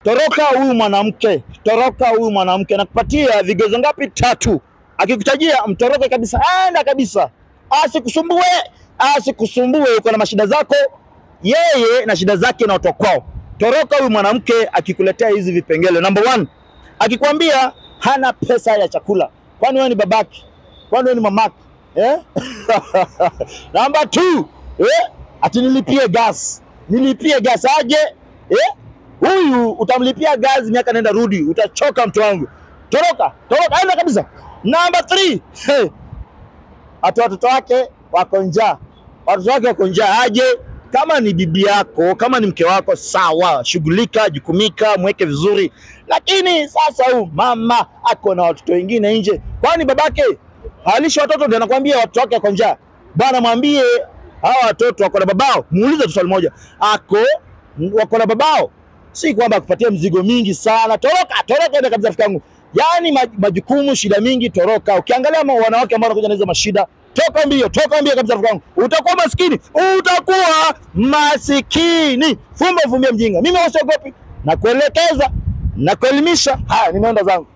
toroka huyu mwanamke, toroka huyu mwanamke. Nakupatia vigezo ngapi? Tatu. Akikutajia mtoroke kabisa, enda kabisa, asikusumbue, asikusumbue. Uko na mashida zako, yeye na shida zake na watu wa kwao. Toroka huyu mwanamke akikuletea hizi vipengele. Number one, akikwambia hana pesa ya chakula, kwani wewe ni babaki? Kwani wewe ni mamaki eh? Number two, eh? ati nilipie gas, nilipie gas aje eh? Huyu utamlipia gas miaka nenda rudi, utachoka mtu wangu. Toroka, toroka, enda kabisa. Number three, hey. ati watoto wake wako njaa, watoto wake wako njaa aje? Kama ni bibi yako, kama ni mke wako, sawa, shughulika, jukumika, mweke vizuri. Lakini sasa huyu mama ako na watoto wengine nje, kwani babake halishi watoto ndio anakuambia watoto wake wako njaa? Bwana, mwambie hawa watoto wako na babao. Muulize tu swali moja, ako wako na babao? Si kwamba akupatie mzigo mingi sana. Toroka, toroka, enda kabisa, rafiki yangu. Yaani maj- majukumu, shida mingi, toroka. Ukiangalia ma- wanawake ambao wanakuja na hizo mashida, toka mbio, toka mbio kabisa, rafiki yangu. Utakuwa maskini, utakuwa masikini. Fumba fumbia mjinga. Mimi wasiogopi na kuelekeza na kuelimisha. Haya, nimeenda zangu.